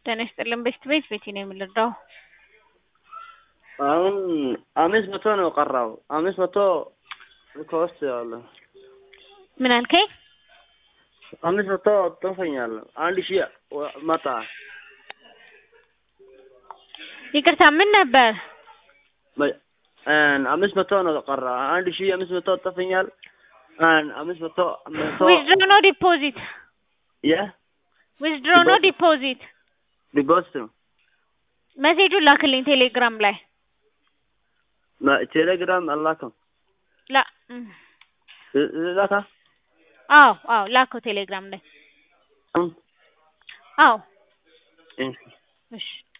ጤና ይስጥልን በሽት ቤት ቤቴ ነው የምንረዳው። አሁን አምስት መቶ ነው ቀራው። አምስት መቶ ከውስጥ ያለ ምን አልከኝ? አምስት መቶ ጥፎኛል። አንድ ሺህ ወ- መጣ። ይቅርታ ምን ነበር? በ- አን- አምስት መቶ ነው ቀራ። አንድ ሺህ አምስት መቶ ጥፎኛል። አን- አምስት መቶ መቶ ዊዝድሮ ነው ዲፖዚት? የ ዊዝድሮ ነው ዲፖዚት? ዲፖዚት ነው። መሴጁን ላክልኝ ቴሌግራም ላይ ማ- ቴሌግራም አላከም ላ እም፣ ላካ አዎ አዎ ላከው ቴሌግራም ላይ አዎ እም። እሺ